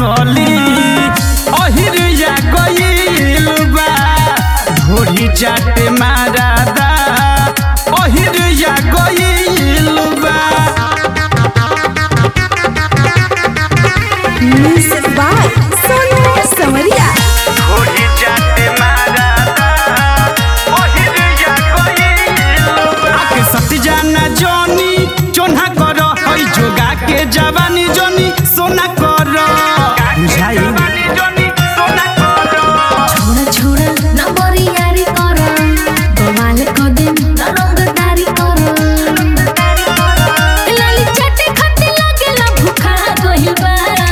असली अहिरिया गइल बा ढोरी चाटे मारादा अहिरिया गइल बा म्यूजिक बाय सोनू समरिया ढोरी चाटे मारादा अहिरिया गइल बा आके सती जाना जोनी चोन्हा कर हई जोगा के जवानी जोनी सोना कर बुझाई छोड़ा छोड़ा न बरियारी कर बवाल क दिन न रंगदारी कर लाली चटे खटे लागेला भूखा गइल बा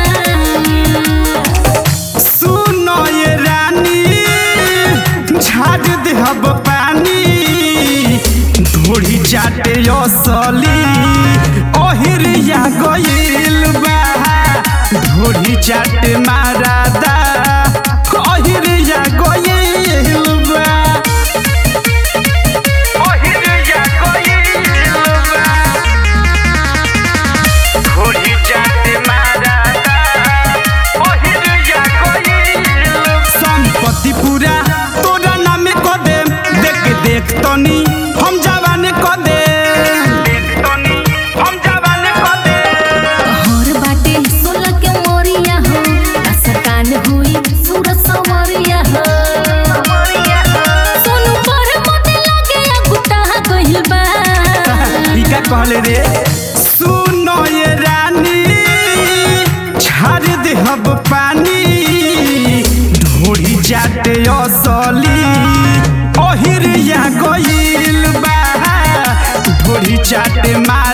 सुनो ये रानी झाड़ देहब पानी ढोरी चाटे असली ओहिरिया गइल बा ढोरी चाटे मारादा ओहिरिया गइल बा ओहिरिया गइल बा ढोरी चाटे मारादा ओहिरिया गइल संपत्ति पूरा तोरा नामे क दे देख देख तनी हम जवान क दे देख तनी हम जवान क दे हर बाटे सोला के मोरिया हो असकान हुई सूरज सवरिया हो सोनू पर मते लागे गुटा गइल बा ई का कहले रे सुनो ये रानी छाड़ देहब पानी ढोरी जाटे असली ओहिरिया गइल बा ढोरी चाटे मार